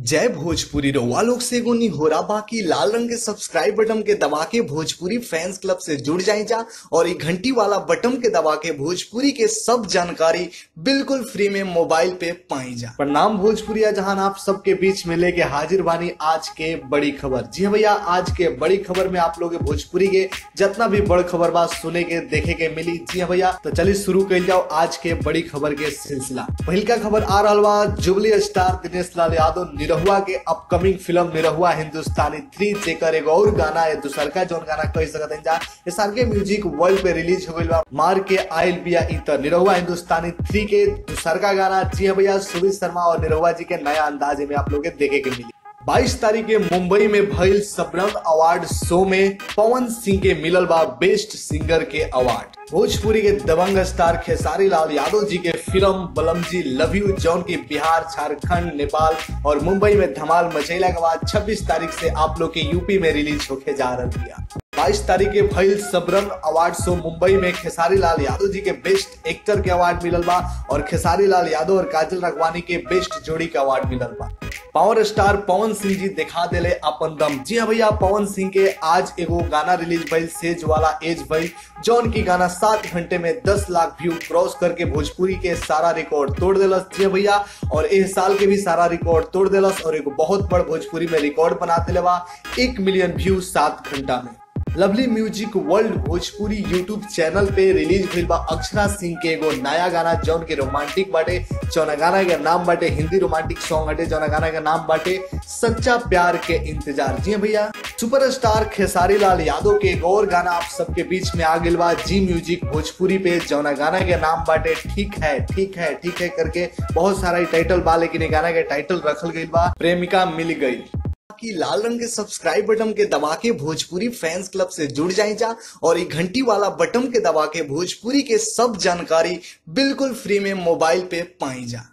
जय भोजपुरी रउआ लोग से एगो निहोरा बाकी लाल रंग के सब्सक्राइब बटन के दबा के भोजपुरी फैंस क्लब से जुड़ जाए जा और ये घंटी वाला बटन के दबा के भोजपुरी के सब जानकारी बिल्कुल फ्री में मोबाइल पे पाई जा प्रणाम भोजपुरिया जहां आप सबके बीच में लेके हाजिर बानी आज के बड़ी खबर जी हाँ भैया आज के बड़ी खबर में आप लोग भोजपुरी के जितना भी बड़ खबर बा सुने के देखे के मिली जी हाँ भैया तो चलिए शुरू कर जाओ आज के बड़ी खबर के सिलसिला पहिलका खबर आ रहा बा जुबली स्टार दिनेश लाल यादव निरहुआ के अपकमिंग फिल्म निरहुआ हिंदुस्तानी थ्री जेकर एगो और गाना है दूसरका जौन गाना कह सकते हैं जा ये साल के म्यूजिक वर्ल्ड पे रिलीज हो गइल बा मार के आयल बिया इतर निरहुआ हिंदुस्तानी थ्री के दूसरका गाना जी हाँ भैया सुमित शर्मा और निरहुआ जी के नया अंदाजे में आप लोग के देखे के मिली 22 तारीख के मुंबई में भइल सबरंग अवार्ड शो में पवन सिंह के मिलल बा बेस्ट सिंगर के अवार्ड भोजपुरी के दबंग स्टार खेसारी लाल यादव जी के फिल्म बलमजी लव यू जौन की बिहार झारखंड नेपाल और मुंबई में धमाल मचैला के बाद 26 तारीख से आप लोग के यूपी में रिलीज होके जा रही है 22 तारीख के भइल सबरंग अवार्ड शो मुंबई में खेसारी लाल यादव जी के बेस्ट एक्टर के अवार्ड मिलल बा और खेसारी लाल यादव और काजल रखवानी के बेस्ट जोड़ी के अवार्ड मिलल बा पावर स्टार पवन सिंह जी दिखा दिले अपन दम जी हाँ भैया पवन सिंह के आज एगो गाना रिलीज भइल सेज वाला एज भइल जौन की गाना सात घंटे में दस लाख व्यू क्रॉस करके भोजपुरी के सारा रिकॉर्ड तोड़ दिलस जी हाँ भैया और इस साल के भी सारा रिकॉर्ड तोड़ दिलस और एगो बहुत बड़ भोजपुरी में रिकॉर्ड बना दिले बा एक मिलियन व्यू सात घंटा में lovely music world Bhojpuri YouTube channel पे रिलीज भइल बा अक्षरा सिंह के एगो नया गाना जौन के रोमांटिक बाटे जौन गाना के नाम बाटे हिंदी रोमांटिक सॉन्ग बाटे जौन गाना के नाम बाटे सच्चा प्यार के इंतजार जी हाँ भैया सुपरस्टार खेसारी लाल यादव के एक और गाना आप सबके बीच में आ गइल बा जी म्यूजिक भोजपुरी पे जौन गाना के नाम बाटे ठीक है ठीक है ठीक है करके बहुत सारा टाइटल बा लेकिन ये गाना के टाइटल रखल गइल बा प्रेमिका मिल गई कि लाल रंग के सब्सक्राइब बटन के दबा के भोजपुरी फैंस क्लब से जुड़ जाए जा और ये घंटी वाला बटन के दबा के भोजपुरी के सब जानकारी बिल्कुल फ्री में मोबाइल पे पाई जा